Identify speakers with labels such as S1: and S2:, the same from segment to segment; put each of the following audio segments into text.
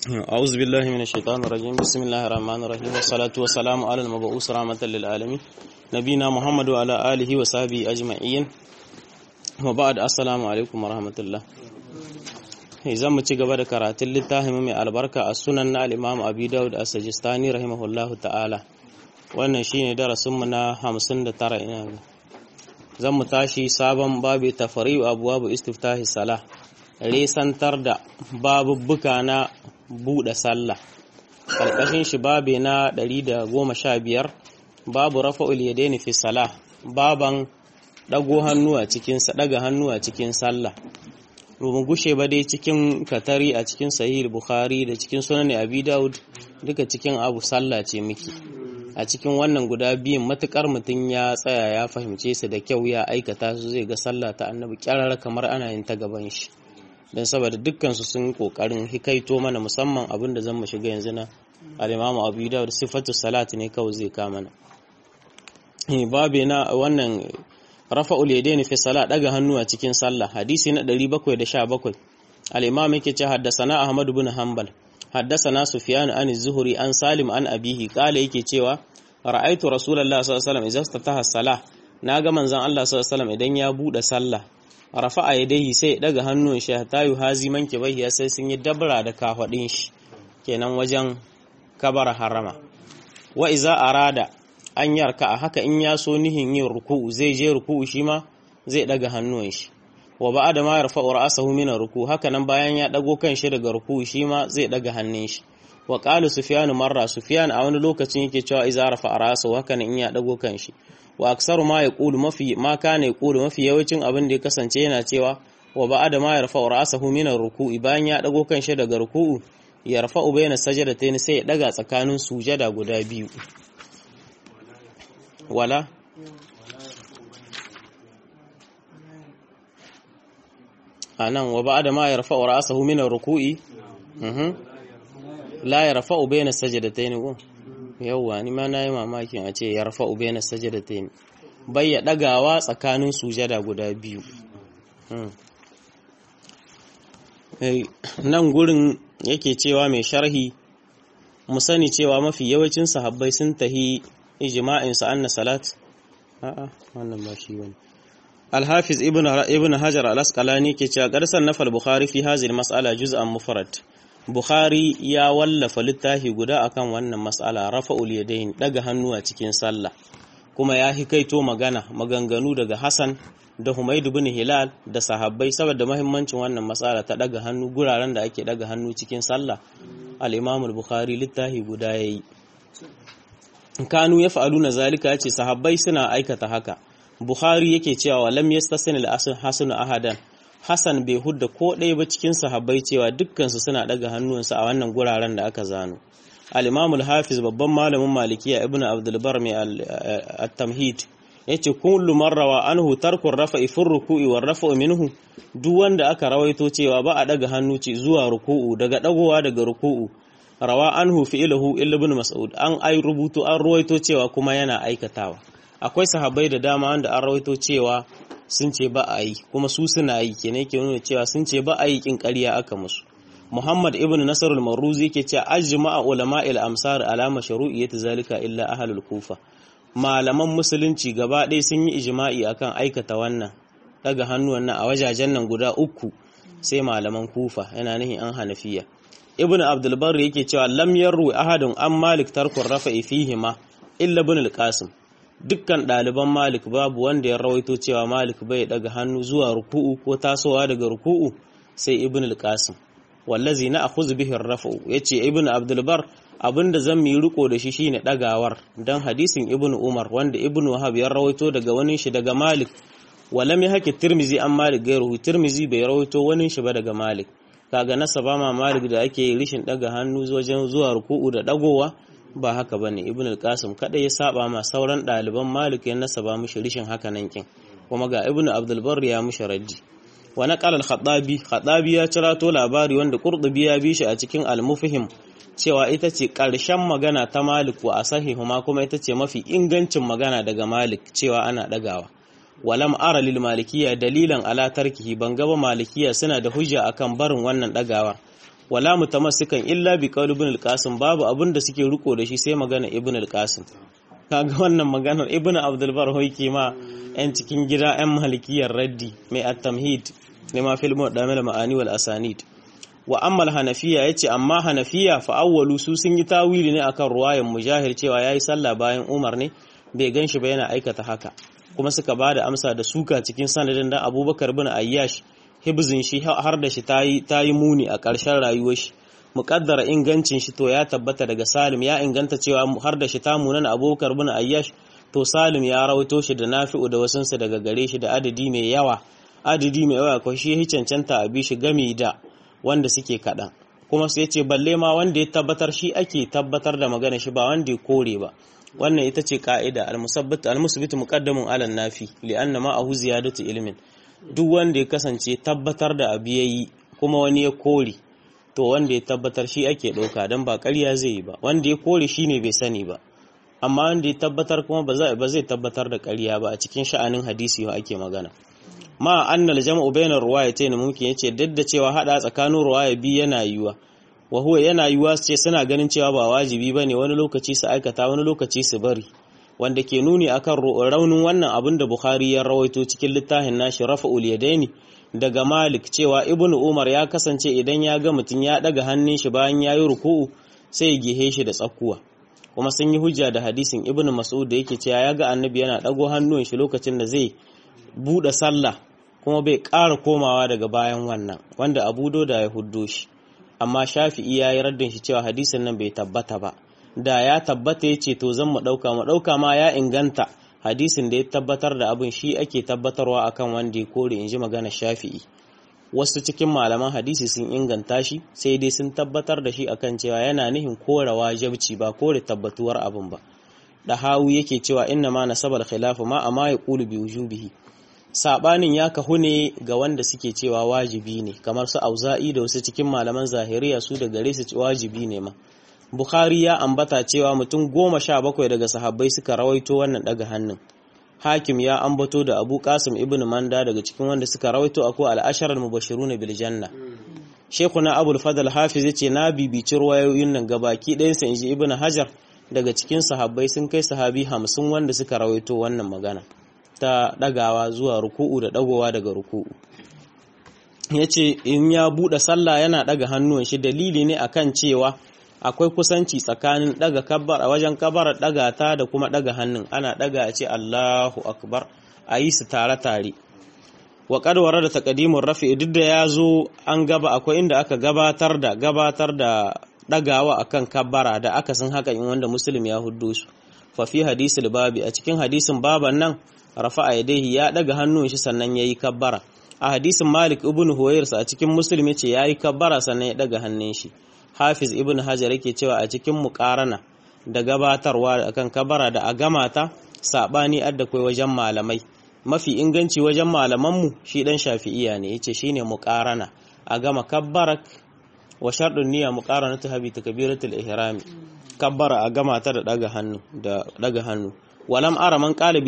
S1: أعوذ بالله من الشيطان الرجيم بسم الله الرحمن الرحيم والصلاة والسلام على المبعوث رحمة للعالمين نبينا محمد وعلى آله وصحبه أجمعين وبعد السلام عليكم ورحمة الله zan mu ci gaba da karatun littafin mai albarka a sunan na al-Imam Abi Dawud as-Sajistani rahimahullahu ta'ala wannan shine darasinmu na 59 ina ga zan mu tashi sabon babu tafari'u abwabu istiftahi salah resantar da babubbuka na buɗe sallah ƙarƙashin shi babe na 115 babu rafa'ul yadaini fi salah baban dago hannu a cikin daga hannu a cikin sallah rumun gushe ba dai cikin katari a cikin sahih bukhari da cikin sunan abi daud duka cikin abu sallah ce miki a cikin wannan guda biyun matukar mutum ya tsaya ya fahimce su da kyau ya aikata su zai ga sallah ta annabi kyarar kamar ana yin ta gaban shi don saboda dukkansu sun kokarin hikaito mana musamman abin da zan mu shiga yanzu na al-imamu abu dawud sifatu salat ne kawai zai kama na babe na wannan rafa'ul yadaini fi salat daga hannu a cikin sallah hadisi na 717 al-imam yake ce haddasana ahmad ibn hanbal haddasana sufyan an az-zuhri an salim an abihi kala yake cewa ra'aitu rasulullahi sallallahu alaihi wasallam idza istataha salah naga manzon Allah sallallahu alaihi wasallam idan ya bude sallah rafa'a yadayhi sai ya daga hannun shi ta yi hazi manke bai sai sun yi dabra da kafadin shi kenan wajen kabara harama wa iza arada an yarka a haka in ya so nihin yin ruku'u zai je ruku'u shi ma zai daga hannun shi wa ba'da ma yarfa'u ra'sahu min ruku haka nan bayan ya dago kan shi daga ruku'u shi ma zai daga hannun shi wa qala sufyan marra sufyan a wani lokacin yake cewa iza rafa'a ra'sahu haka nan in ya dago kan shi wa aksaru ma ya ƙulu mafi ma kana ya ƙulu mafi yawancin abin da ya kasance yana cewa wa ba da ma ya rafa ra'asahu min ruku'i bayan ya dago kan shi daga ruku'u ya rafa bayna sajdatayn sai ya daga tsakanin sujada guda biyu wala anan wa ba da ma ya rafa ra'asahu min ruku'i la ya rafa bayna sajdatayn go yauwa ni ma na yi mamakin a ce ya rafa ube na sajadatain bai ya ɗagawa tsakanin sujada guda biyu nan gurin yake cewa mai sharhi mu sani cewa mafi yawancin sahabbai sun tahi ijma'in sa anna salat a'a wannan ba shi bane Al-Hafiz Ibn Hajar Al-Asqalani ke cewa garsan nafal Bukhari fi hazil mas'ala juz'an mufrad Bukhari ya wallafa littafi guda akan wannan mas'ala rafa'ul yadayn daga hannu a cikin sallah kuma ya hikaito magana maganganu daga Hassan da Humayd ibn Hilal da sahabbai saboda muhimmancin wannan mas'ala ta daga hannu guraren da ake daga hannu cikin sallah al-Imam al-Bukhari littafi guda yayi kanu yaf'aluna zalika yace sahabbai suna aikata haka Bukhari yake cewa lam yastasin al-hasan ahadan Hassan bai hudda ko ɗaya ba cikin sahabbai cewa dukkansu suna ɗaga hannuwansu a wannan guraren da aka zano. Al-Imamul Hafiz babban malamin Malikiya Ibn Abdul Bar mai at-Tamhid yace kullu marrawa anhu tarku rafa'i fi ruku'i war rafa'u minhu duk wanda aka rawaito cewa ba a ɗaga hannu ce zuwa ruku'u daga ɗagowa daga ruku'u rawa anhu fi'luhu illa ibn Mas'ud an ai rubutu an rawaito cewa kuma yana aikatawa akwai sahabbai da dama wanda an rawaito cewa sun ce ba a yi kuma su suna yi kenan yake nuna cewa sun ce ba a yi kin ƙarya aka musu Muhammad ibn Nasr al-Marruzi yake cewa ajma'a ulama al-amsar ala mashru'iyyati zalika illa ahlul Kufa malaman musulunci gaba ɗaya sun yi ijma'i akan aikata wannan daga hannuwan nan a wajajen nan guda uku sai malaman Kufa yana nihin an Hanafiya Ibn Abdul Barr yake cewa lam yarru ahadun an Malik tarkun rafa'i fihima illa ibn al-Qasim dukkan ɗaliban Malik babu wanda ya rawaito cewa Malik bai daga hannu zuwa ruku'u ko tasowa daga ruku'u sai Ibn al-Qasim wallazi na akhuz bihi ar-raf'u yace Ibn Abdul Bar abinda zan mi riko da shi shine dagawar dan hadisin Ibn Umar wanda Ibn Wahab ya rawaito daga wani shi daga Malik walam yahki Tirmizi an Malik gairuhu Tirmizi bai rawaito wani shi ba daga Malik kaga nasaba ma Malik da ake rishin daga hannu wajen zuwa ruku'u da dagowa ba haka bane ibn al-qasim kada ya saba ma sauran ɗaliban malik ya nasaba mishi rishin haka nan kin kuma ga ibn abdul barr ya mishi raddi wa naqala al-khattabi khattabi ya cirato labari wanda qurtubi ya bi shi a cikin al-mufhim cewa ita ce ƙarshen magana ta malik wa asahihuma kuma ita ce mafi ingancin magana daga malik cewa ana dagawa walam ara lil malikiya dalilan ala tarkihi ban gaba malikiya suna da hujja akan barin wannan dagawa wala mutamassikan illa bi qawl ibn al-qasim babu abin da suke riko da shi sai magana ibn al-qasim kaga wannan maganar ibn abdul bar hoyke ma yan cikin gida yan malikiyar raddi mai at-tamhid ne ma fil mu'tamil ma'ani wal asanid wa amma al-hanafiya yace amma hanafiya fa awwalu su sun yi tawili ne akan ruwayan mujahir cewa yayi sallah bayan umar ne bai ganshi ba yana aikata haka kuma suka bada amsa da suka cikin sanadin da abubakar bin ayyash hibzin shi har da shi ta yi muni a ƙarshen rayuwar shi muƙaddara ingancin shi to ya tabbata daga salim ya inganta cewa har da shi ta munan abubakar bin ayyash to salim ya rawaito shi da nafi'u da wasunsa daga gare shi da adadi mai yawa adadi mai yawa ko shi ya cancanta a bi shi gami da wanda suke kaɗan kuma sai ce balle ma wanda ya tabbatar shi ake tabbatar da magana shi ba wanda ya kore ba wannan ita ce ka'ida al-musabbit al-musbit muqaddamun ala nafi li'anna ma'ahu ziyadatu ilmin duk wanda ya kasance tabbatar da abu yayi kuma wani ya kore to wanda ya tabbatar shi ake ɗauka don ba ƙarya zai yi ba wanda ya kore shi ne bai sani ba amma wanda ya tabbatar kuma ba zai tabbatar da ƙarya ba a cikin sha'anin hadisi wa ake magana ma annal jam'u bainar ruwayatayn mumkin yace duk da cewa hada tsakanin ruwaya biyu yana yiwa wa huwa yana yiwa su ce suna ganin cewa ba wajibi bane wani lokaci su aikata wani lokaci su bari wanda ke nuni akan raunin wannan abin da Bukhari ya rawaito cikin littafin nashi Rafa'ul Yadaini daga Malik cewa Ibn Umar ya kasance idan ya ga mutum ya daga hannun shi bayan yayi ruku'u sai ya gehe shi da tsakuwa kuma sun yi hujja da hadisin Ibn Mas'ud da yake cewa ya ga Annabi yana dago hannun shi lokacin da zai bude sallah kuma bai ƙara komawa daga bayan wannan wanda Abu Dauda ya huddo shi amma Shafi'i ya yi raddin shi cewa hadisin nan bai tabbata ba da ya tabbata ya ce to zan mu ɗauka mu ɗauka ma ya inganta hadisin da ya tabbatar da abin shi ake tabbatarwa akan wanda ya kore in ji magana shafi'i wasu cikin malaman hadisi sun inganta shi sai dai sun tabbatar da shi akan cewa yana nihin kore wajabci ba kore tabbatuwar abin ba da hawu yake cewa inna ma nasabal khilafu ma amma ya qulu bi wujubihi sabanin ya kahu ne ga wanda suke cewa wajibi ne kamar su auza'i da wasu cikin malaman zahiriya su da gare su wajibi ne ma Bukhari ya ambata cewa mutum goma sha bakwai daga sahabbai suka rawaito wannan daga hannun. Hakim ya ambato da Abu Qasim ibn Manda daga cikin wanda suka rawaito akwai al-ashar al-mubashirun bil janna. Sheikhuna Abu al-Fadl Hafiz yace na bibici ruwayoyin nan gabaki ɗayan sa inji Ibn Hajar daga cikin sahabbai sun kai sahabi hamsin wanda suka rawaito wannan magana ta dagawa zuwa ruku'u da dagowa daga ruku'u. Yace in ya bude sallah yana daga hannuwan shi dalili ne akan cewa akwai kusanci tsakanin daga kabbar a wajen kabbar daga ta da kuma daga hannun ana daga a ce Allahu akbar a yi su tare-tare wa kadwara da takadimun rafi duk da ya zo an gaba akwai inda aka gabatar da gabatar da dagawa akan kabbara da aka san haka in wanda muslim ya huddo su fa fi hadisul babi a cikin hadisin baban nan rafa'a yadayhi ya daga hannun shi sannan yayi kabbara a hadisin malik ibn huwairsa a cikin muslim yace yayi kabbara sannan ya daga hannun shi Hafiz Ibn Hajar yake cewa a cikin muƙarana da gabatarwa akan kabara da a gamata sabani adda kai wajen malamai mafi inganci wajen malamanmu shi dan Shafi'iya ne yace shine muƙarana a gama kabbarak wa sharɗin niyya muqaranatu habi takbiratul ihrami kabbara a gama ta da daga hannu da daga hannu walam ara man qala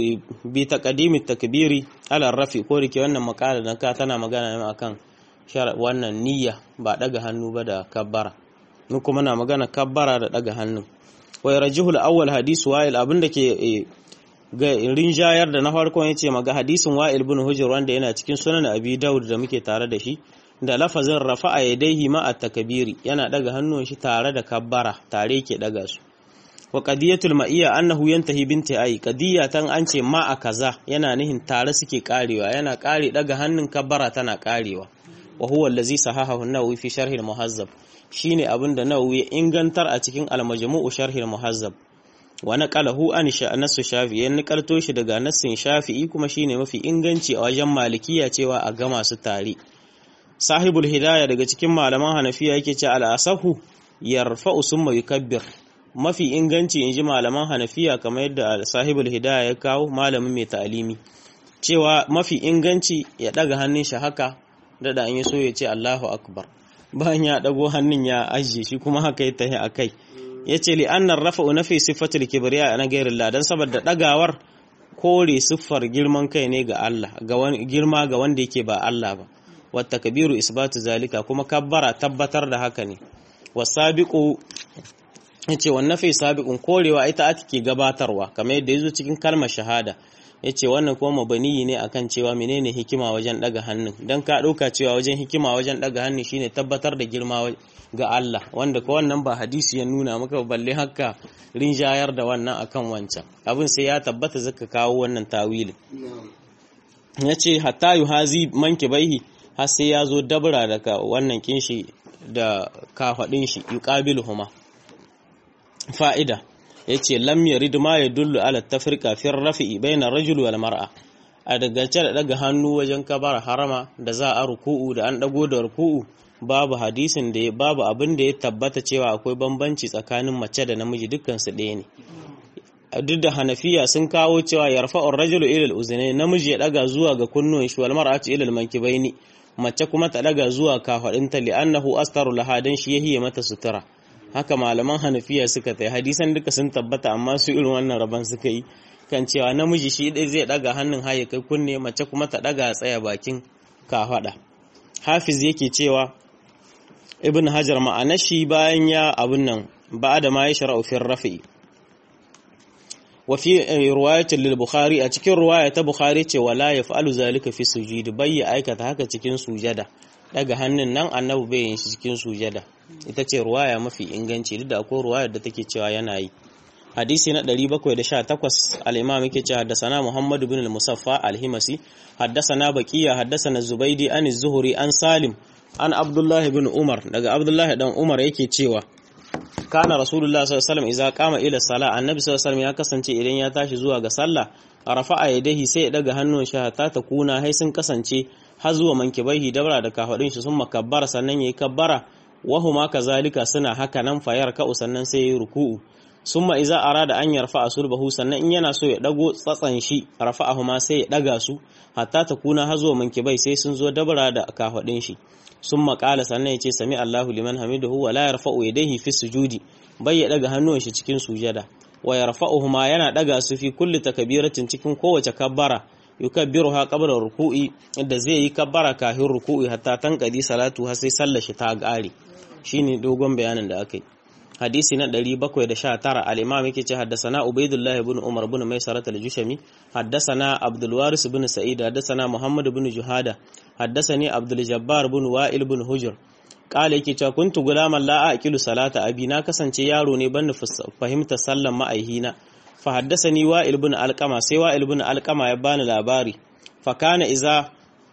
S1: bi taqdimi takbiri ala rafi ko rike wannan makala dan ka tana magana ne akan wannan niyya ba daga hannu ba da kabbara mu kuma na magana kabbara da daga hannu wai rajihul awwal hadisu wa'il abinda ke ga rinjayar da na farkon yace maga hadisin wa'il bin hujr wanda yana cikin sunan abi daud da muke tare da shi da lafazin rafa'a yadayhi ma at-takbiri yana daga hannun shi tare da kabbara tare ke daga su wa qadiyatul ma'iyya annahu yantahi binti ay qadiyya tan an ce ma a kaza yana nihin tare suke karewa yana kare daga hannun kabbara tana karewa wa huwa allazi sahahahu an-nawawi fi sharh al-muhazzab shine abinda nawawi ya ingantar a cikin al-majmu'u sharh al-muhazzab wa naqalahu an nasu shafi'i ya nikalto shi daga nassin shafi'i kuma shine mafi inganci a wajen malikiya cewa a gama su tare sahibul hidaya daga cikin malaman hanafiya yake ce al-asahu yarfa'u summa yukabbir mafi inganci inji malaman hanafiya kamar yadda sahibul hidaya ya kawo malamin mai ta'alimi cewa mafi inganci ya daga hannun shi haka dada an yi so ya ce Allahu akbar bayan ya dago hannun ya ajiye shi kuma haka ya tahi akai yace li annar rafa'u nafi sifatul kibriya na ghairillah dan saboda dagawar kore siffar girman kai ne ga Allah ga wani girma ga wanda yake ba Allah ba wa takbiru isbatu zalika kuma kabbara tabbatar da haka ne wasabiqu yace wannan fi sabiqun korewa ita ake gabatarwa kamar yadda yazo cikin kalmar shahada yace wannan kuma mabaniyi ne akan cewa menene hikima wajen daga hannun dan ka dauka cewa wajen hikima wajen daga hannun shine tabbatar da girma ga Allah wanda ko wannan ba hadisi ya nuna maka balle haka rinjayar da wannan akan wancan abin sai ya tabbata zaka kawo wannan tawili yace hatta yuhazi manki baihi har sai ya zo dabra daga wannan kinshi da kafadin shi yuqabiluhuma fa'ida yace lam yarid ma yadullu ala tafriqa fi rafi'i bayna ar-rajul wal mar'a a dagace da daga hannu wajen kabara harama da za a ruku'u da an dago da ruku'u babu hadisin da babu abin da ya tabbata cewa akwai bambanci tsakanin mace da namiji dukkan su ɗaya ne duk da hanafiya sun kawo cewa yarfa'u ar-rajulu ila al-uznayn namiji ya daga zuwa ga kunnuwan shi wal mar'atu ila al-mankibaini mace kuma ta daga zuwa kafadinta li'annahu astaru laha dan shi yahiye mata sutura haka malaman hanafiya suka tai hadisan duka sun tabbata amma su irin wannan rabon suka yi kan cewa namiji shi dai zai daga hannun haye kai kunne mace kuma ta daga tsaya bakin kafada hafiz yake cewa ibn hajar ma'ana shi bayan ya abun nan ba da ma ya shara'u fi rafi wa fi riwayatin lil bukhari a cikin riwaya ta bukhari ce wala yaf'alu zalika fi sujud bai ya aikata haka cikin sujada daga hannun nan annabi bai yin shi cikin sujada ita ce ruwaya mafi inganci duk da akwai ruwayar da take cewa yana yi hadisi na 718 al-imam yake cewa haddathana Muhammad ibn al-Musaffa al-Himasi haddathana Baqiya haddathana Zubaydi an az-Zuhri an Salim an Abdullah ibn Umar daga Abdullah dan Umar yake cewa kana Rasulullah sallallahu alaihi wasallam idza qama ila salah annabi sallallahu alaihi wasallam ya kasance idan ya tashi zuwa ga sallah rafa'a yadayhi sai ya daga hannun shi ta ta kuna hai sun kasance har zuwa mankibaihi dabra da kafadin shi sun makabbara sannan yayi kabbara wahuma kazalika suna haka nan fayar ka'u sannan sai yayi ruku'u summa iza arada an yarfa sulbahu sannan in yana so ya dago tsatsan shi rafa'ahuma sai ya daga su hatta ta kuna hazo mankibai sai sun zo dabara da kafadin shi summa qala sannan yace sami Allahu liman hamidahu wa la yarfa'u yadayhi fi sujudi bai ya daga hannuwan shi cikin sujada wa yarfa'uhuma yana daga su fi kulli takbiratin cikin kowace kabbara yukabbiruha qabla ruku'i da zai yi kabbara kafin ruku'i hatta tanqadi salatu har sai sallar shi ta gare shine dogon bayanin da aka yi hadisi na 719 al-imam yake ce haddathana ubaidullah ibn umar ibn maisarat al-jushami haddathana abdul waris ibn sa'id haddathana muhammad ibn juhada haddathani abdul jabbar ibn wa'il ibn hujr kala yake cewa kuntu gulaman la aqilu salata abi na kasance yaro ne ban fahimta sallan ma'aihina fa haddathani wa'il ibn alqama sai wa'il ibn alqama ya bani labari fa kana iza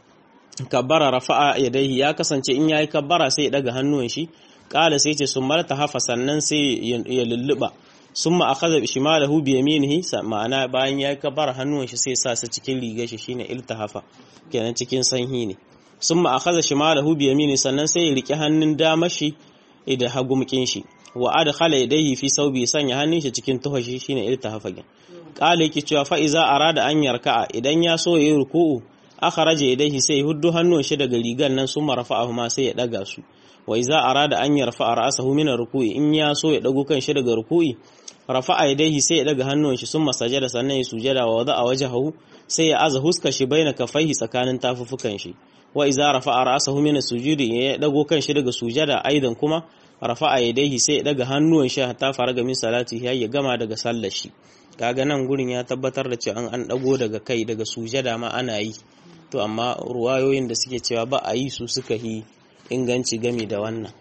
S1: kabbara rafa'a yadayhi ya kasance in yayi kabbara sai ya daga hannuwan shi kala sai ce sun marta hafa sannan sai ya lulluba sun ma akhadha shimalahu bi yaminihi ma'ana bayan ya kabbara hannuwan shi sai sa su cikin rigar shi shine iltahafa kenan cikin sanhi ne sun ma akhadha shimalahu bi yaminihi sannan sai ya rike hannun dama shi da hagumkin shi wa adkhala yadayhi fi saubi sanya hannun shi cikin tuhashi shine iltahafa gin kala yake cewa fa iza arada an yarka'a idan ya so yayi ruku'u akharaja yadayhi sai huddu hannun shi daga rigan nan sun marfa'ahu ma sai ya daga su wa iza arada an yarfa ra'sahu min ruku'i in ya so ya dago kan shi daga ruku'i rafa'a yadayhi sai ya daga hannun shi sun masajada sannan ya sujada wa wada'a wajhahu sai ya aza huska shi baina kafaihi tsakanin tafufukan shi wa iza rafa'a ra'sahu min sujudi ya dago kan shi daga sujada aidan kuma rafa'a yadayhi sai ya daga hannun shi hatta faraga min salati ya gama daga sallar shi kaga nan gurin ya tabbatar da cewa an an dago daga kai daga sujada ma ana yi to amma ruwayoyin da suke cewa ba a yi su suka yi inganci gami da wannan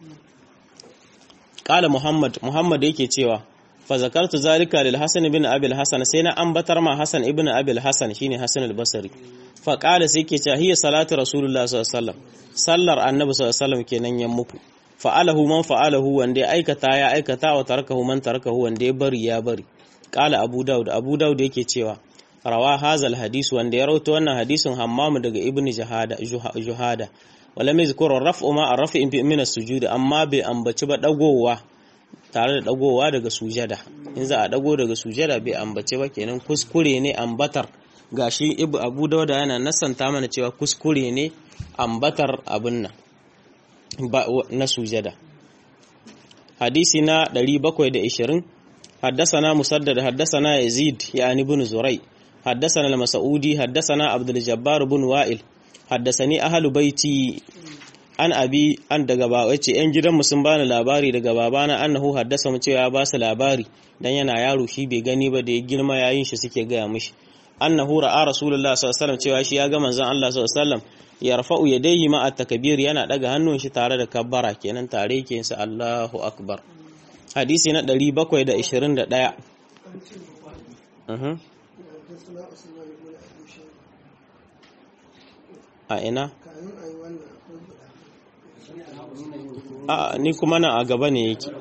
S1: ƙala muhammad muhammad yake cewa fa zakartu zalika lil hasan ibn abil hasan sai na ambatar ma hasan ibn abil hasan shine hasan al-basri fa qala sai yake cewa hiya salatu rasulullah sallallahu alaihi wasallam sallar annabi sallallahu alaihi wasallam kenan yan muku fa'alahu man fa'alahu wanda ya aikata ya aikata wa tarakahu man tarakahu wanda ya bari ya bari qala abu daud abu daud yake cewa rawa hazal hadisi wanda ya rawaito wannan hadisin hammamu daga ibn juhada juhada wala mai zikuru raf'u ma arrafi min as-sujud amma bai ambaci ba dagowa tare da dagowa daga sujada in za a dago daga sujada bai ambace ba kenan kuskure ne ambatar gashi ibu abu dauda yana nasanta mana cewa kuskure ne ambatar abin nan na sujada hadisi na 720 حدثنا مسدد حدثنا يزيد يعني بن زري حدثنا المسعودي حدثنا عبد الجبار بن وائل haddasani ahlu baiti an abi an daga baba ce yan gidanmu sun bani labari daga babana annahu haddasa mu cewa ba su labari dan yana yaro shi bai gani ba da ya girma yayin shi suke gaya mishi annahu ra'a rasulullah sallallahu alaihi wasallam cewa shi ya ga manzon Allah sallallahu alaihi wasallam yarfa'u yadayhi ma at-takbir yana daga hannun shi tare da kabbara kenan tare yake sa Allahu akbar hadisi na 721 mhm a ina a ni kuma nan a gaba ne yake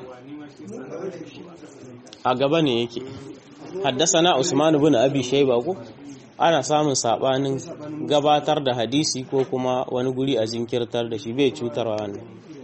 S1: a gaba ne yake haddasana Usman ibn Abi Shayba ko ana samun sabanin gabatar da hadisi ko kuma wani guri a jinkirtar da shi bai cutarwa wannan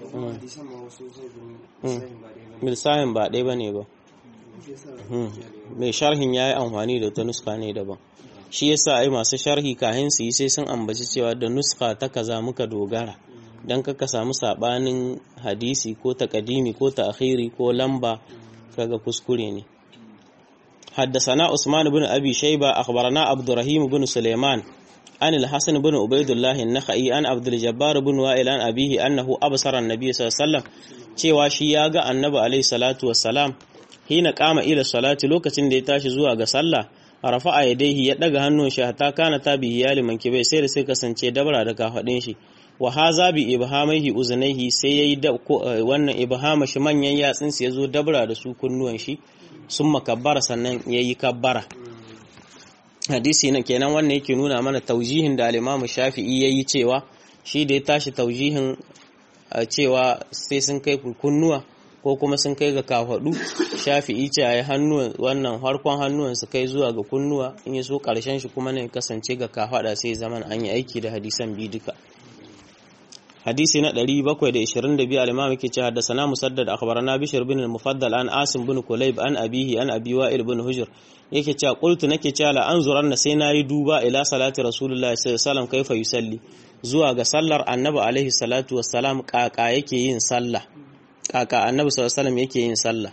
S1: milsahin ba ɗaya bane ba mai sharhin yayi amfani da ta nuska ne daban shi yasa ai masu sharhi kahin su yi sai sun ambaci cewa da nuska ta kaza muka dogara dan kaka samu sabanin hadisi ko takadimi ko ta'khiri ko lamba kaga kuskure ne حدثنا عثمان بن أبي شيبة أخبرنا عبد الرحيم بن سليمان عن الحسن بن عبيد الله النخعي عن عبد الجبار بن وائل عن أبيه أنه أبصر النبي صلى الله عليه وسلم cewa shi ya ga annabi alaihi salatu wassalam hina kama ila salati lokacin da ya tashi zuwa ga sallah rafa'a yadayhi ya daga hannun shi hatta kana tabi iyali mankibai sai da sai kasance dabara da kafadin shi wa haza bi ibhamaihi uzunaihi sai yayi wannan ibhama shi manyan yatsin ya zo dabara da su kunnuwan shi sun makabbara sannan yayi kabbara hadisi na kenan wannan yake nuna mana taujihin da al-Imam Shafi'i yayi cewa shi da ya tashi taujihin cewa sai sun kai kunnuwa ko kuma sun kai ga kafadu Shafi'i ce ayi hannuwan wannan harkon hannuwan su kai zuwa ga kunnuwa in ya so karshen shi kuma ne kasance ga kafada sai zaman an yi aiki da hadisan bi duka hadisi na 722 al-imam yake cewa da sana musaddad akhbarana bishr bin al-mufaddal an asim bin kulayb an abihi an abi wa'il bin hujr yake cewa qultu nake cewa la anzuran na sai nayi duba ila salati rasulullahi sallallahu alaihi wasallam kaifa yusalli zuwa ga sallar annabi alaihi salatu wassalam kaka yake yin sallah kaka annabi sallallahu alaihi wasallam yake yin sallah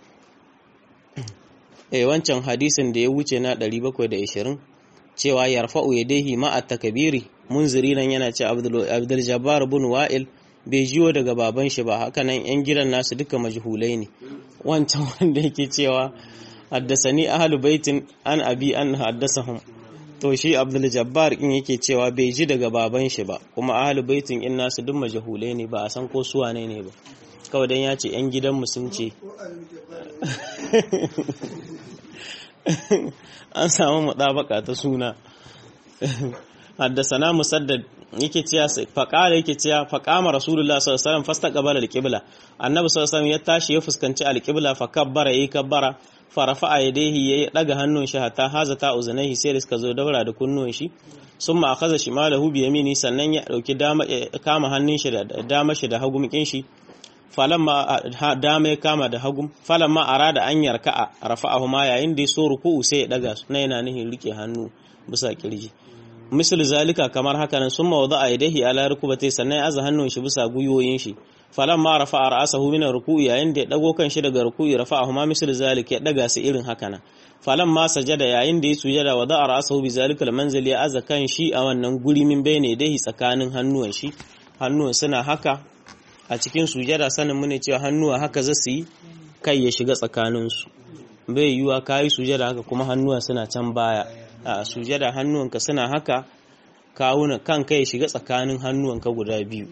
S1: eh wancan hadisin da ya wuce na 720 cewa yarfa'u yadayhi ma'a takbiri munziri nan yana ce abdul jabbar bin wa'il bai jiyo daga baban shi ba haka nan yan gidan nasu duka majhulai ne wancan wanda yake cewa haddasani ahlu baitin an abi an haddasahum to shi abdul jabbar in yake cewa bai ji daga baban shi ba kuma ahlu baitin in nasu duk majhulai ne ba a san ko su wane ne ba kawai dan ya ce yan gidan mu sun ce an samu mutabaka ta suna haddasana musaddad yake cewa faqala yake cewa faqama rasulullah sallallahu alaihi wasallam fastaqbala alqibla annabi sallallahu alaihi wasallam ya tashi ya fuskanci alqibla fa kabbara yayi kabbara fa rafa'a yadayhi ya daga hannun shi hatta hazata uzunaihi sai da suka zo daura da kunnuwan shi summa akhadha shimalahu bi yamini sannan ya dauki dama kama hannun shi da dama shi da hagum kin shi falamma dama ya kama da hagum falamma arada an yarka'a rafa'ahu ma yayin da ya so ruku'u sai ya daga su na yana nihin rike hannu bisa kirji misal zalika kamar haka nan summa wada'a yadayhi ala rukubati sannan ya aza hannun shi bisa guyoyin shi falamma rafa'a ra'sahu min ruku'i yayin da ya dago kan shi daga ruku'i rafa'ahu ma misal zalika ya daga su irin haka nan falamma sajada yayin da ya sujada wada'a ra'sahu bi zalika al-manzil ya aza kan shi a wannan guri min bayne dai tsakanin hannuwan shi hannuwan suna haka a cikin sujada sanin mu ne cewa hannuwa haka za su yi kai ya shiga tsakaninsu bai yiwuwa ka yi sujada haka kuma hannuwa suna can baya a sujada hannuwanka suna haka kawuna kanka ya shiga tsakanin hannuwanka guda biyu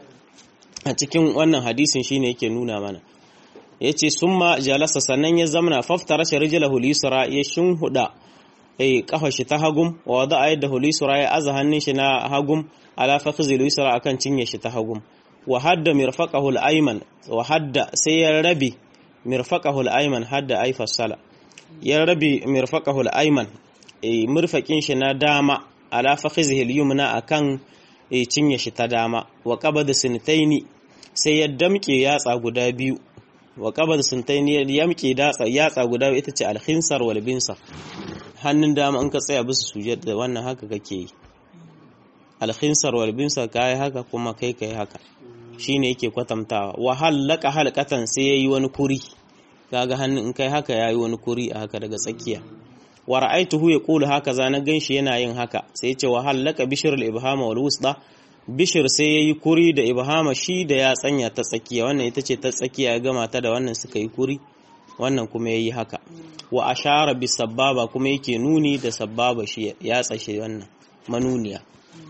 S1: a cikin wannan hadisin shine yake nuna mana yace summa jalasa sannan ya zamana faftara shi rijlahu lisra ya shinhuda eh kafa shi ta hagum wa wada yadahu lisra ya aza hannun shi na hagum ala fakhzi lisra akan cinye shi ta hagum wa hadda mirfaqahu al-ayman wa hadda sai ya rabi mirfaqahu al-ayman hadda ay fasala ya rabi mirfaqahu al-ayman eh mirfaqin shi na dama ala fakhizihi al-yumna akan eh cinye shi ta dama wa qabada sintaini sai ya damke yatsa guda biyu wa qabada sintaini ya damke datsa yatsa guda biyu ita ce al-khinsar wal binsar hannun dama in ka tsaya bisa sujud wannan haka kake yi al-khinsar wal binsar kai haka kuma kai kai haka shine yake kwatantawa wa halaka halqatan sai yayi wani kuri kaga hannun in kai haka yayi wani kuri a haka daga tsakiya wa ra'aituhu yaqulu hakaza na ganshi yana yin haka sai ya ce wa halaka bishr al-ibhama wal wusda bishir sai yayi kuri da ibhama shi da ya tsanya ta tsakiya wannan ita ce ta tsakiya ya gama ta da wannan suka yi kuri wannan kuma yayi haka wa ashara bis sababa kuma yake nuni da sababa shi ya tsashe wannan manuniya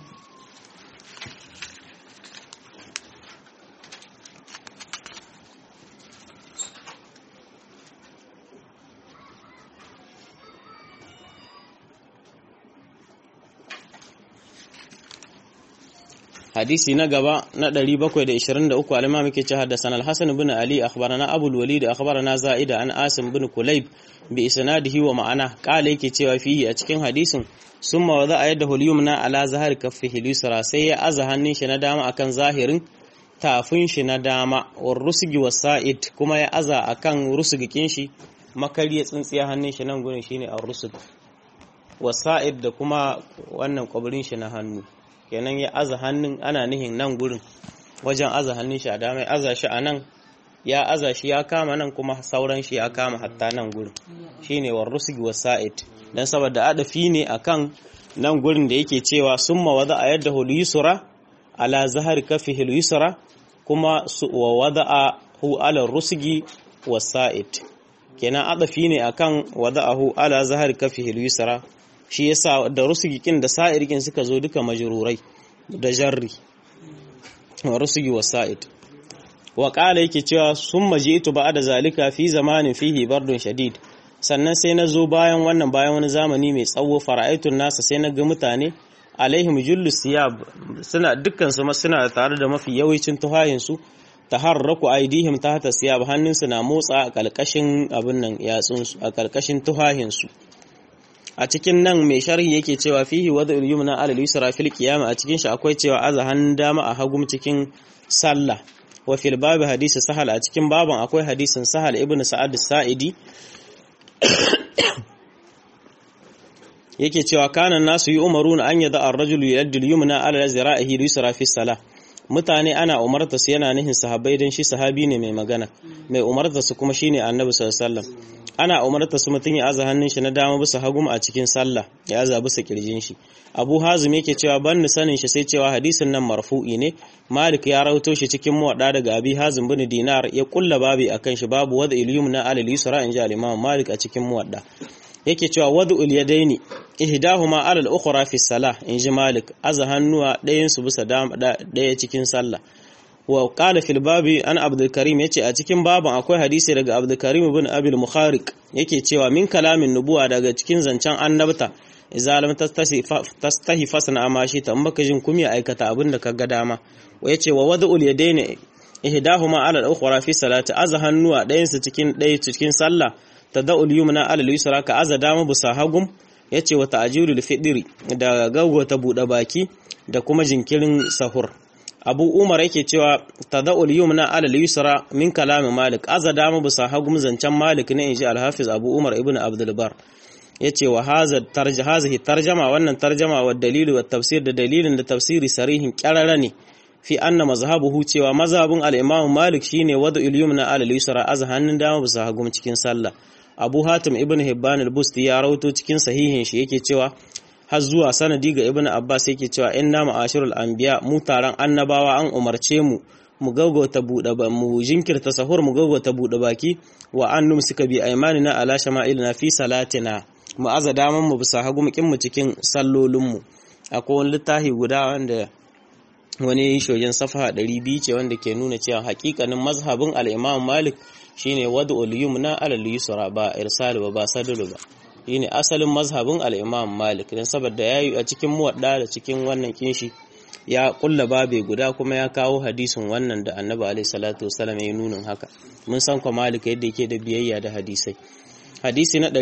S1: hadisi na gaba na 723 al-imam yake cewa hadathana al-hasan ibn ali akhbarana abu al-walid akhbarana zaida an asim ibn kulayb bi isnadihi wa ma'ana qala yake cewa fihi a cikin hadisin summa wada ayadahu al-yumna ala zahar kaffihi al-yusra sai ya aza hannun shi na dama akan zahirin tafin shi na dama war rusgi wasa'id kuma ya aza akan rusgikin shi makariya tsintsiya hannun shi nan gurin shine ar-rusg wasa'id da kuma wannan kwabirin shi na hannu kenan ya aza hannun ana nihin nan gurin wajen aza hannun shi a dama ya aza shi a nan ya aza shi ya kama nan kuma sauran shi ya kama hatta nan gurin shine war rusgi wasa'id dan saboda adafi ne akan nan gurin da yake cewa summa wada a yadda hul yusra ala zahar kafihi yusra kuma wa wada'a hu ala rusgi wasa'id kenan adafi ne akan wada'ahu ala zahar kafihi yusra shi yasa da rusugikin da sa'irkin suka zo duka majrurai da jarri wa rusugi wa sa'id wa qala yake cewa summa ji'tu ba'da zalika fi zamanin fihi bardun shadid sannan sai na zo bayan wannan bayan wani zamani mai tsawo fara'aitun nasa sai na ga mutane alaihim jullu siyab suna dukkan su suna tare da mafi yawancin tuhayin su taharraku aidihim tahta siyab hannunsu na motsa a kalkashin abin nan yatsun su a kalkashin tuhahin su a cikin nan mai sharhi yake cewa fihi wada yumna ala yusra fil qiyama a cikin shi akwai cewa aza hannun dama a hagum cikin sallah wa fil babu hadisi sahal a cikin baban akwai hadisin sahal ibnu sa'ad sa'idi yake cewa kana nasu yi umaruna an yada ar-rajulu yaddu al-yumna ala zira'ihi yusra fi salah mutane ana umarta su yana nihin sahabbai dan shi sahabi ne mai magana mai umarta su kuma shine annabi sallallahu alaihi wasallam ana umarta su mutum ya aza hannun shi na dama bisa hagum a cikin sallah ya aza bisa kirjin shi abu hazim yake cewa ban ni sanin shi sai cewa hadisin nan marfu'i ne malik ya rawato shi cikin muwadda daga abi hazim bin dinar ya kulla babi akan shi babu wada ilyum na alal yusra in ji al-imam malik a cikin muwadda yake cewa wadu ilyadaini ihdahuma alal ukhra fi salah in ji malik aza hannuwa ɗayan su bisa ɗaya cikin sallah wa qala fil babi an abdul karim yace a cikin baban akwai hadisi daga abdul karim ibn abil mukhariq yake cewa min kalamin nubuwa daga cikin zancen annabta idza lam tastahi fasna amashi ta maka jin kumya aikata abin da kaga dama wa yace wa wad'ul yadaini ihdahuma ala al-ukhra fi salati aza hannuwa ɗayan su cikin ɗaya cikin sallah tada'ul yumna ala al-yusra ka aza dama busa hagum yace wa ta'jilul fidri da gaugota buɗe baki da kuma jinkirin sahur abu umar yake cewa tada'ul yumna ala al-yusra min kalam malik aza dama busa hagum zancen malik ne inji al-hafiz abu umar ibn abdul bar yace wa hadha tarjama hadhihi tarjama wannan tarjama wa dalilu wa tafsir da dalilin da tafsiri sarihin qarara ne fi anna mazhabuhu cewa mazhabin al-imam malik shine wada'ul yumna ala al-yusra aza hannun dama busa hagum cikin sallah abu hatim ibn hibban al-busti ya rawato cikin sahihin shi yake cewa har zuwa sanadi ga ibn abbas yake cewa inna ma'ashirul anbiya mu taron annabawa an umarce mu mu gaugauta bude ba mu jinkirta sahur mu gaugauta bude baki wa an numsika bi aymanina ala shama'ilina fi salatina mu aza daman mu bisa hagu mukin mu cikin sallolin mu akwai wani littafi guda wanda wani shogen safaha 200 ce wanda ke nuna cewa hakikanin mazhabin al-imam malik shine wad'ul yumna ala al-yusra ba irsal ba ba sadulu ba shine asalin mazhabin al-imam malik dan saboda yayi a cikin muwadda da cikin wannan kinshi ya kulla babe guda kuma ya kawo hadisin wannan da annabi alaihi salatu wasallam ya nunin haka mun san ko malik yadda yake da biyayya da hadisai hadisi na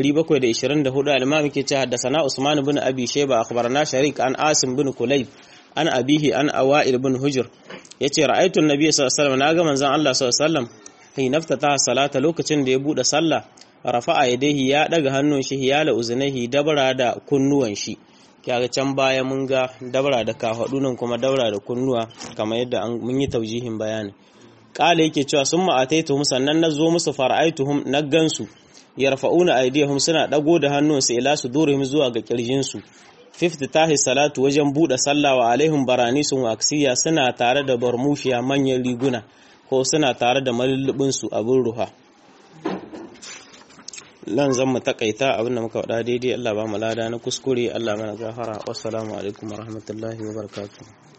S1: 724 al-imam yake cewa haddathana usman ibn abi shayba akhbarana sharik an asim bin kulayb an abihi an awa'il bin hujr yace ra'aytu an-nabiy sallallahu alaihi wasallam naga manzon Allah sallallahu alaihi wasallam hinafta ta salata lokacin da ya bude sallah rafa'a yadayhi ya daga hannun shi hiyala uzunaihi dabara da kunnuwan shi kaga can baya mun ga dabara da kafadu nan kuma dabara da kunnuwa kamar yadda mun yi taujihin bayani kala yake cewa sun ma'ataitu sannan na zo musu fara'aituhum na gansu yarfa'una aydihum suna dago da hannunsu ila sudurihim zuwa ga kirjinsu fifty tahi salatu wajen bude sallah wa alaihim baranisun wa aksiya suna tare da barmushiya manyan riguna ko suna tare da malullubin su abin ruha nan zan mu takaita abin da muka faɗa daidai Allah ba mu lada na kuskure Allah mana gafara wassalamu alaikum warahmatullahi wabarakatuh